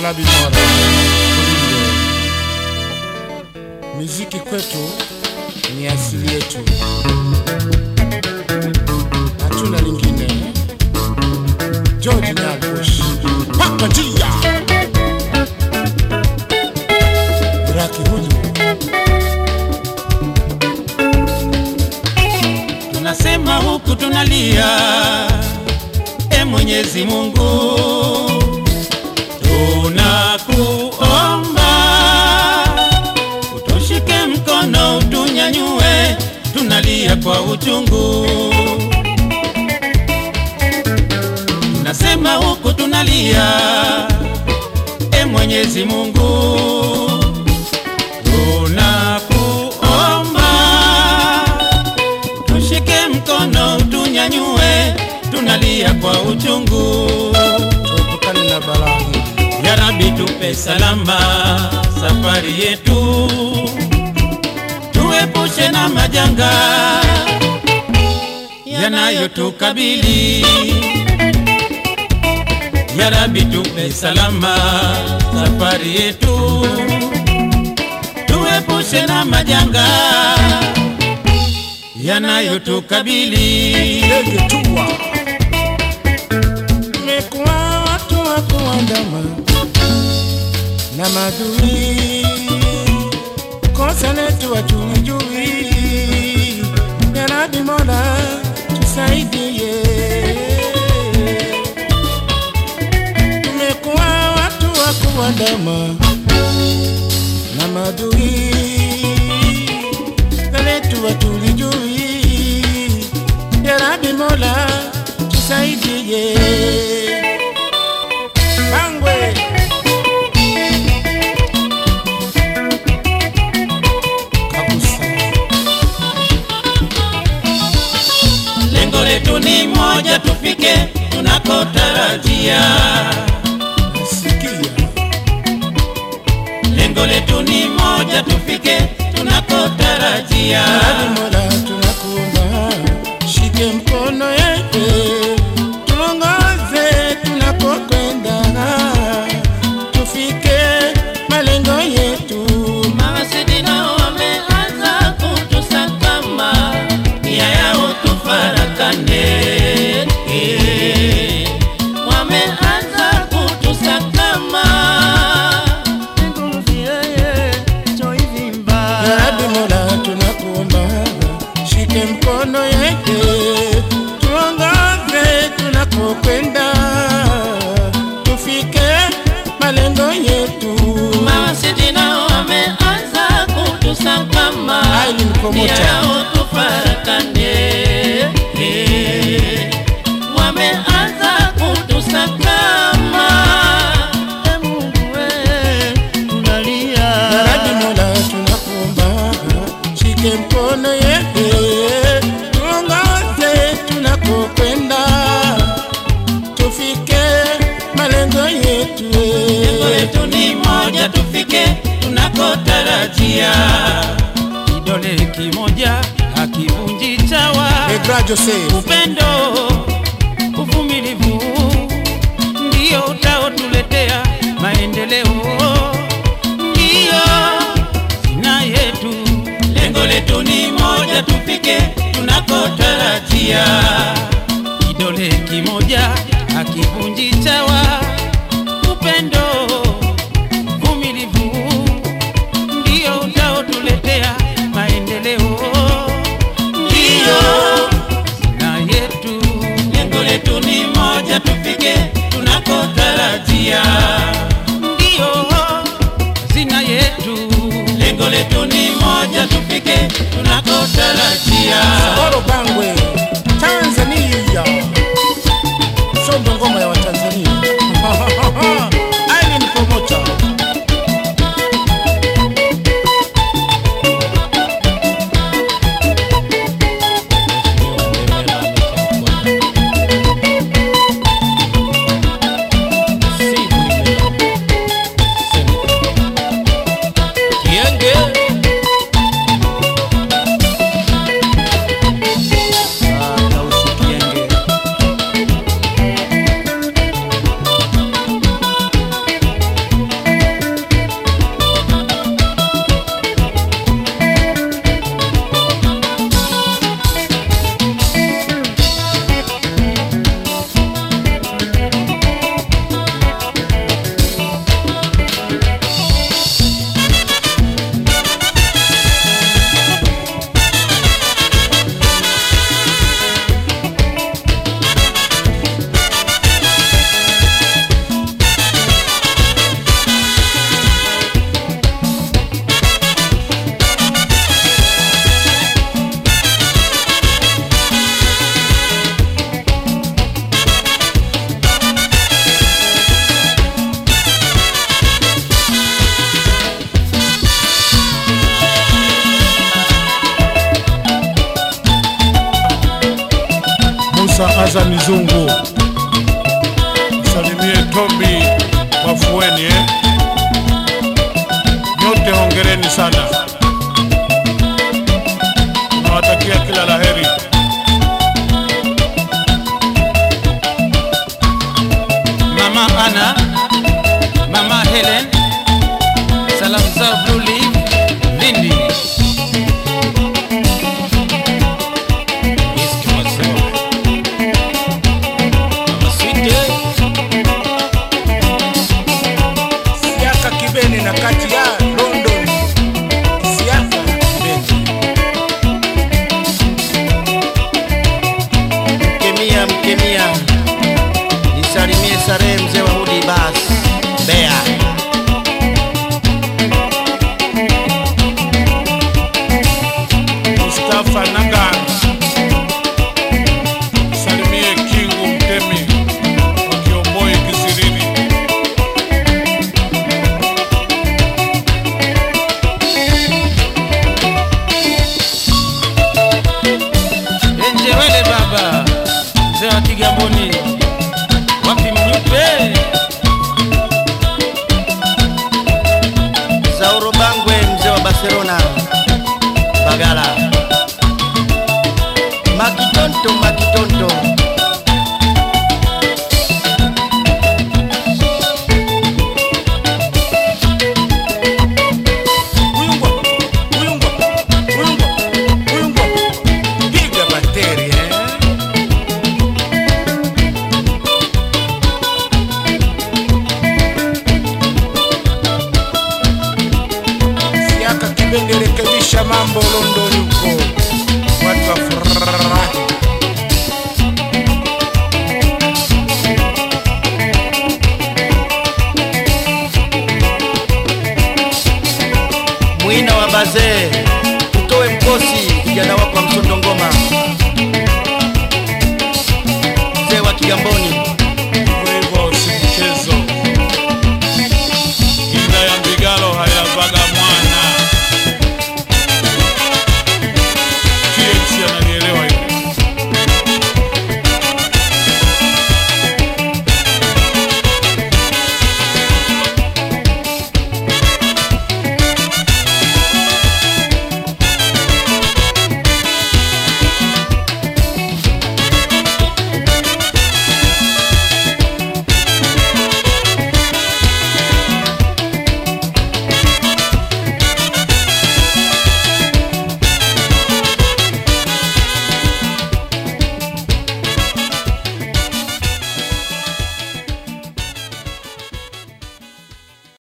Yarabi Mola kulinde. Muziki kwetu ni asili yetu, hatuna lingine. George Nyagosh paka njia Raki huju tunasema huku tunalia, e Mwenyezi Mungu, tunakuomba utushike mkono, utunyanyue, tunalia kwa uchungu. Tunasema huku tunalia, e Mwenyezi Mungu, tunakuomba tushike mkono utunyanyue, tunalia kwa uchungu. tuepukane na balaa hili. Ya Rabbi, tupe salama safari yetu, tuepushe na majanga yanayotukabili. Ya Rabbi, tupe salama safari yetu, tuepushe na majanga yanayotukabili. Ndege tua mekuwa watu wa kuandama na madui, kosa letu hatulijui. Ya Rabbi Mola tusaidie, tumekuwa watu wa kuandama na madui, kosa letu hatulijui. Ya Rabbi Mola tusaidie. Bangwe Kabusa Lengo letu ni moja, tufike tunakotarajia. nasikia Lengo letu ni moja, tufike tunakotarajia. Rabbi Mola tunakuomba, shike mkono yetu, tuongoze tunakokwenda, tufike malengo yetu. Mawasiliano wameanza kutusakama, nia yao tufarakane. Eh, Wameanza kutusakama Ya Rabbi Mola tunakuomba, shike mkono yetu, tuongoze tunakokwenda, tufike malengo yetu. Mawasiliano wameanza kutusakama, Ai, ni mkomota. nia yao tufarakane. Eh, Wameanza kutusakama, e Mungu we, tunalia Ya Rabbi Mola tunakuomba, shike mkono yetu, tuongoze tunakokwenda, tufike malengo yetu. Lengo letu ni moja, tufike tunakotarajia. Kidole kimoja hakivunji chawa. Megra Joseph Upendo, uvumilivu ndio utaotuletea maendeleo, ndio zina yetu. Lengo letu ni moja, tufike tunakotarajia. Kidole kimoja hakivunji chawa. Upendo, uvumilivu ndio utaotuletea maendeleo, ndio na yetu. Lengo letu ni moja, tufike tunakotarajia, ndio hazina yetu. Lengo letu ni moja, tufike tunakotarajia. Oro Bangwe, Tanzania. Sondo ngoma ya Watanzania. Aileen Promoter. Kienge Hasani Zungu, salimie Tobi Wafueni eh? Nyote hongereni sana, nawatakia kila laheri. Mama Ana, Mama Helen, salamu zao Blue Leaf, Lindi. East Maziwa. Mama Sweet, Siaka Kibeni na kati ya London. Siaka Kibeni. Mkemia, mkemia, nisalimie Sarehe mzee wa Hudi Bas Bea. Mustafa Naga, salimie Kingu Mtemi wa Kiomboi Kisirini. Enjewele baba, mzee wa Kigamboni, wapi mnyupe? Zauro Bangwe mzee wa Barcelona Bagala. Makitonto, makitonto. Uyungwa, uyungwa, uyungwa, uyungwa. Piga bateri eh. Siaka Kibeni rekebisha mambo London huko. Watu wafurahi. Mwina wa bazee, utoe mkosi kijana wako wa msondo ngoma, mzee wa Kigamboni.